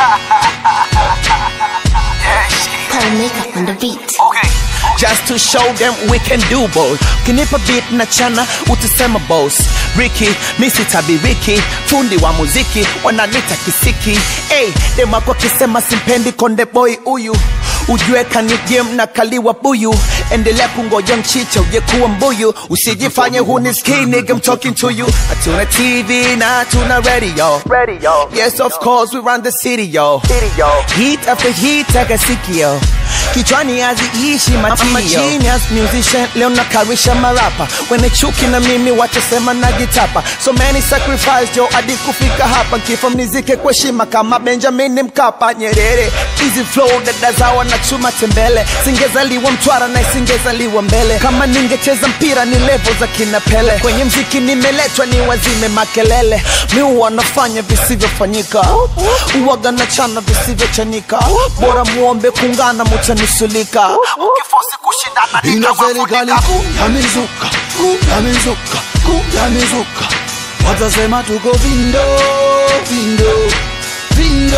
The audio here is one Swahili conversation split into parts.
Paul makeup on the beat. Okay. Just to show them we can do both. Kinipa beat na chana utasema boss. Ricky, misi tabi Ricky, fundi wa muziki wananita kisiki. Hey, dem wako kisema simpendi konde boy huyu ujue kani game na kaliwa buyu endelea kungoja mchicha uje kuwa mbuyu usijifanye hunisikii nigga I'm talking to you hatuna tv na hatuna radio radio yes of course we run the city yo city yo heat after heat akasikio kichwani haziishi matio genius musician leo nakarisha marapa wene chuki na mimi watasema najitapa so many sacrifice jo hadi kufika hapa kifo mnizike kwa heshima kama benjamin mkapa nyerere easy flow dada zawa na chuma tembele singezaliwa mtwara na isingezaliwa mbele kama ningecheza mpira ni level za kina pele kwenye mziki nimeletwa ni wazime makelele mi wanafanya visivyofanyika uwaga na chana visivyochanika bora muombe kungana mutanusulika ukifosi kushindana ina serikali kuu ya mizuka kuu ya mizuka kuu ya mizuka watasema tuko vindo vindo vindo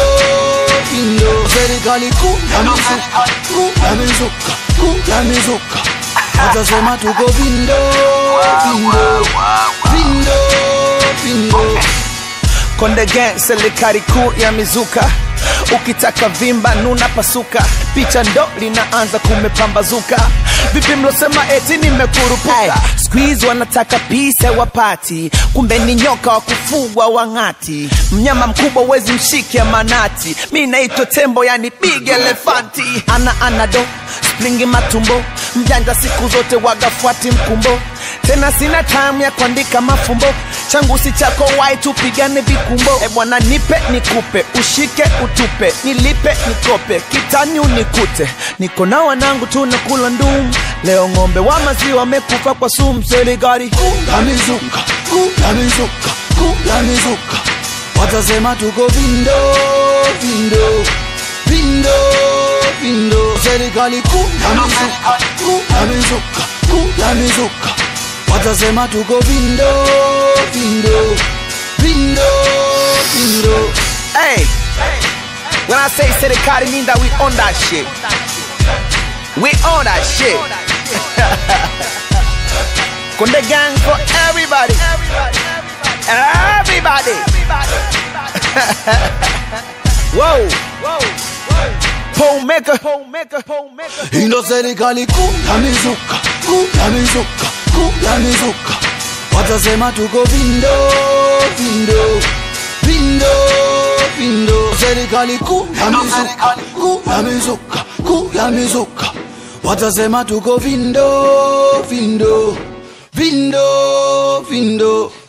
vindo serikali kuu ya mizuka kuu ya mizuka kuu ya mizuka watasema tuko vindo vindo vindo vindo Konde Gang, serikali kuu ya mizuka. Ukitaka vimba nuna pasuka, picha ndo linaanza kumepambazuka. Vipi mlosema eti nimekurupuka? Squeeze wanataka pisa wapati, kumbe ni nyoka wa kufugwa wang'ati. Mnyama mkubwa wezi mshike manati, mi naitwa tembo yani big elefanti. Ana anado springi matumbo, mjanja siku zote wagafuati mkumbo tena sina time ya kuandika mafumbo changu si chako wai tupigane vikumbo e bwana nipe nikupe ushike utupe nilipe nikope kitani unikute niko na wanangu tunakula ndum leo ng'ombe wa maziwa wamekufa kwa sumu serikali ya mizuka kuu ya mizuka kuu ya mizuka watasema tuko vindo vindo vindo vindo serikali kuu ya mizuka kuu ya mizuka kuu ya mizuka watasema tuko vindo vindo vindo vindo hey when I say serikali mean that we own that shit we own that shit Konde Gang for everybody everybody Whoa Pole maker, pole maker, pole maker. ino serikali kuu ya mizuka kuu ya mizuka kuu ya mizuka watasema tuko vindo vindo vindo vindo serikali kuu ya mizuka kuu ya mizuka kuu ya mizuka watasema tuko vindo vindo vindo vindo